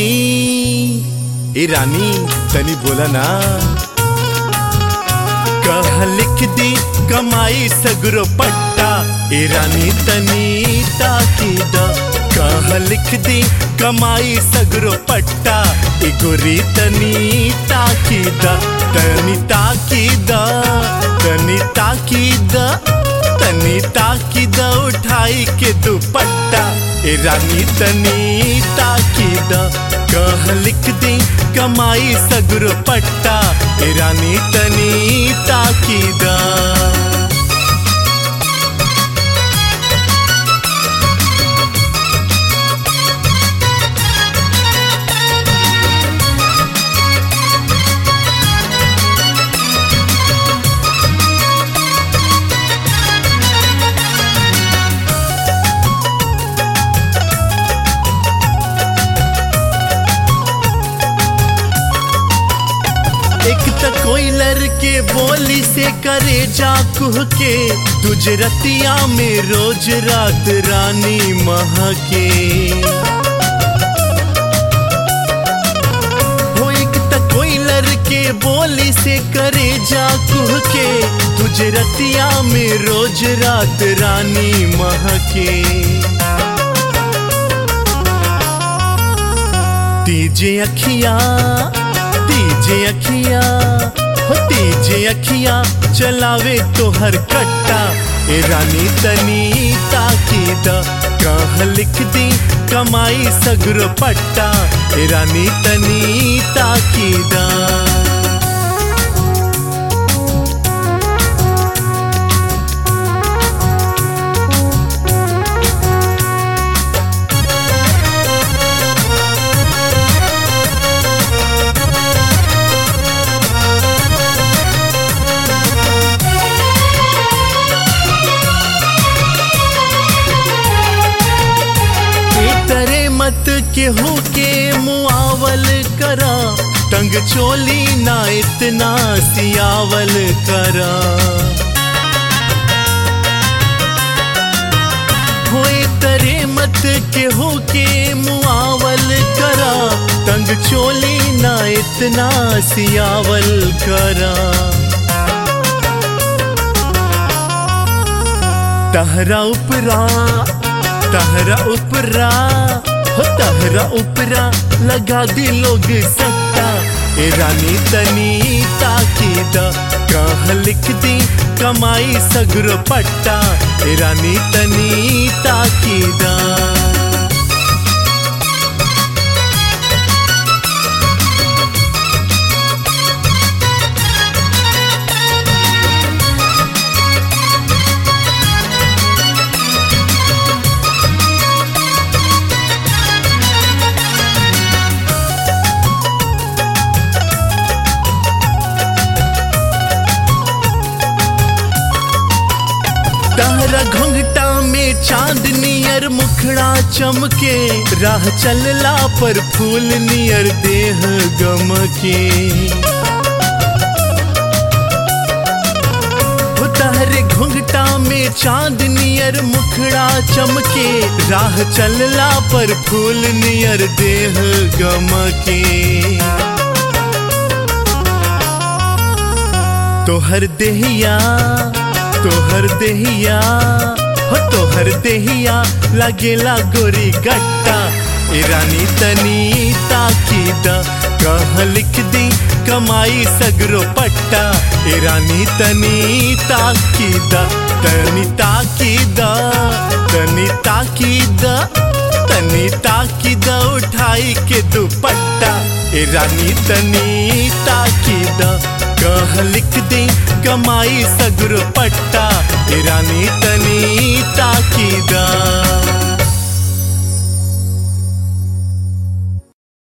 दी ए रानी तनी बोला ना कह लिख दी कमाई सगरो पट्टा ए रानी तनी ताकी दा कह लिख दी कमाई सगरो पट्टा ए गोरी तनी ताकी दा तनी ताकी दा तनी ताकी दा तनी ताकी दा उठाई के दुपट्टा ए रानी तनी ताकी दा कह लिख दी कमाई सगरो पट्टा ए रानी तनी ताकी दा एक त कोई लड़के बोली से करे जा कुह के तुझे रतिया में रोज रात रानी महके हो एक त कोई लड़के बोली से करे जा कुह के तुझे रतिया में रोज रात रानी महके तीजे अखियां तीजे अखिया हो तीजे अखिया चलावे तो हर कट्टा ए रानी तनी ताकी दा कह लिख दी कमाई सगरो पट्टा ए रानी तनी ताकी दा तरे मत केहू के मुआवल करा टंग चोली ना इतना सियावल करा होए तरे मत केहू के मुआवल करा टंग चोली ना इतना सियावल करा तहरा उपरा तहरा उपरा हो तहरा उपरा लगा दी लोग सट्टा ए रानी तनी ताकी दा कह लिख दी कमाई सगरो पट्टा ए रानी तनी ताकी दा तहरा घुंघटा में चांद नियर मुखड़ा चमके राह चलला पर फूल नियर देह गमके हो तहरे घुंघटा में चांद नियर मुखड़ा चमके राह चलला पर फूल नियर देह गमके तोहर देहिया तोहर देहिया हो तोहर देहिया लगेला गोरी गट्टा ए रानी तनी ताकी दा कह लिख दी कमाई सगरो पट्टा ए रानी तनी ताकी दा तनी ताकी दा तनी ताकी दा तनी ताकी दा उठाई के दुपट्टा ए रानी तनी ताकी दा कह लिख दी कमाई सगरो पट्टा ए रानी तनी ताकी दा